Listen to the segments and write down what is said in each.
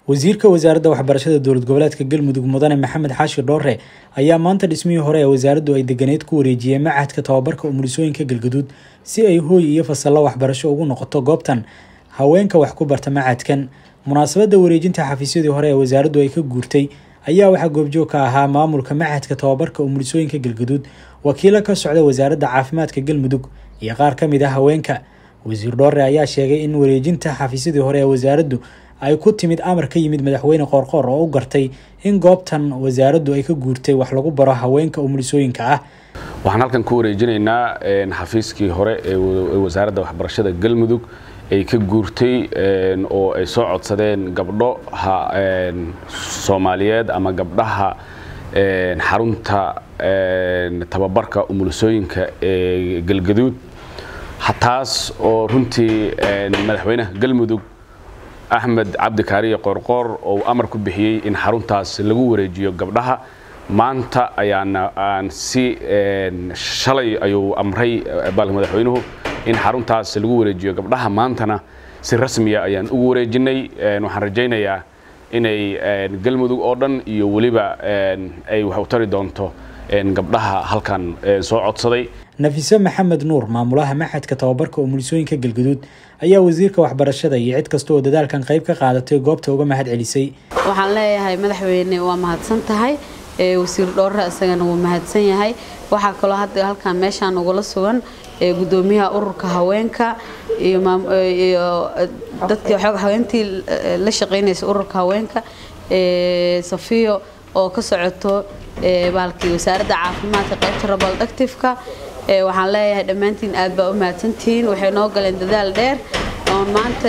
wasiirka wasaaradda waxbarashada dowlad goboleedka galmudug mudane maxamed xaashi dhoore ayaa maanta dhismihii hore ee wasaaraddu ay deganeyd ku wareejiyey machadka tababarka umulisooyinka galgaduud si ay hooy iyo fasallo waxbarasho ugu noqoto goobtan haweenka wax ku barta machadkan munaasabadda wareejinta xafiisyadii hore ee wasaaraddu ay ka guurtay ayaa waxaa goobjoog ka ahaa maamulka machadka tababarka umulisooyinka galgaduud wakiilo ka socda wasaaradda caafimaadka galmudug iyo qaar ka mid ah haweenka wasiir dhoore ayaa sheegay in wareejinta xafiisyadii hore ee wasaaraddu ay ku timid amar ka yimid madaxweyne qoorqoor oo u gartay in goobtan wasaaraddu ay ka guurtay wax lagu baro haweenka umulisooyinka ah waxaan halkan ku wareejinaynaa xafiiskii hore ee wasaaradda waxbarashada galmudug ay ka guurtay oo ay soo codsadeen gabdho soomaaliyeed ama gabdhaha xarunta tababarka umulisooyinka ee galgaduud taas oo runtii madaxweynaha galmudug axmed cabdi kaariye qoorqoor oo amar ku bixiyey in xaruntaas lagu wareejiyo gabdhaha maanta ayaana aan si shalay ayuu amray madaxweynuhu in xaruntaas lagu wareejiyo gabdhaha maantana si rasmiya ayaan ugu wareejinay waxaan rajaynayaa inay galmudug oo dhan iyo weliba ay wax u tari doonto gabdhaha halkan soo codsaday nafiso maxamed nuur maamulaha maxadka tababarka umulisooyinka galgaduud ayaa wasiirka waxbarashada iyo cid kasta oo dadaalkan qayb ka qaadatay goobta uga mahad celisay waxaan leeyahay madaxweyne waa mahadsan tahay wasiir dhoorre isagana wuu mahadsan yahay waxaa kaloo hadda halkan meeshaan ugula sugan gudoomiyaha ururka haweenka iyo dadkii haweentii la shaqaynaysa ururka haweenka safiyo oo ka socoto baalkii wasaaradda caafimaadka qaybta rabaldactifka waxaan leeyahay dhammaantiin aad baa u mahadsantihiin waxay noo galeen dadaal dheer oon maanta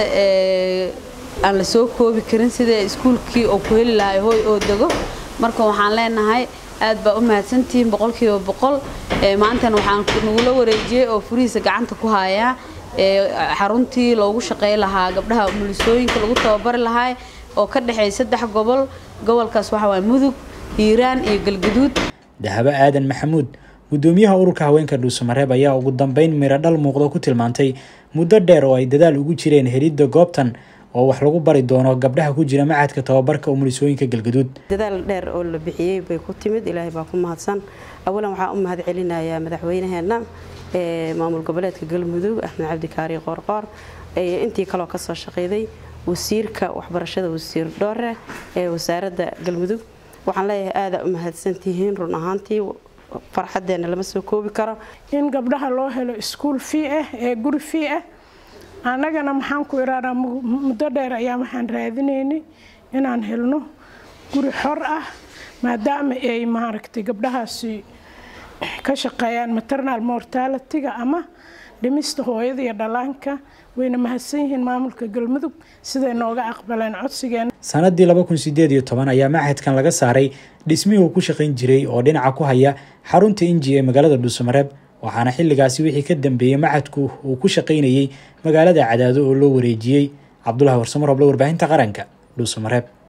aan la soo koobi karin sida iskuulkii oo ku heli lahay hooy oo dego marka waxaan leenahay aad baa u mahadsantihiin boqolkiiba boqol maantana waxaan nagula wareejiyey oo furihiisa gacanta ku hayaa xaruntii loogu shaqey lahaa gabdhaha umulisooyinka lagu tababari lahaa oo ka dhexeeya saddex gobol gobolkaas waxa waay mudug hiiraan iyo galgaduud dahabo aadan maxamuud gudoomiyaha ururka haweenka dhuusamareeb ayaa ugu dambeyn miro dhal muuqdo ku tilmaantay muddo dheer oo ay dadaal ugu jireen helidda goobtan oo wax lagu bari doono gabdhaha ku jira machadka tababarka umulisooyinka galgaduud dadaal dheer oo la bixiyey bay ku timid ilaahay baa ku mahadsan awalan waxaa u mahad celinayaa madaxweynaheenna maamul goboleedka galmudug axmed cabdikaari qoorqoor intii kaloo kasoo shaqeyday wasiirka waxbarashada wasiir dhoore ee wasaaradda galmudug waxaan leeyahay aadaa u mahadsantihiin run ahaantii farxadeenna lama soo koobi karo in gabdhaha loo helo iskuul fii ah ee guri fii ah annagana maxaan ku iraadaa muddo dheer ayaa waxaan raadinaynay inaan helno guri xor ah maadaama ay maaragtay gabdhahaasi ka shaqeeyaan maternal mortality-ga ama dhimista hooyada iyo dhallaanka wayna mahadsan yihiin maamulka galmudug siday nooga aqbaleen codsigeena sanadii laba kun sideed iyo toban ayaa machadkan laga saaray dhismihii uu ku shaqayn jiray oo dhinaca ku haya xarunta inji ee magaalada dhuusamareeb waxaana xilligaasi wixii ka dambeeyey machadku uu ku shaqaynayey magaalada cadaado oo loo wareejiyey cabdulahi warsamo roble warbaahinta qaranka dhuusamareeb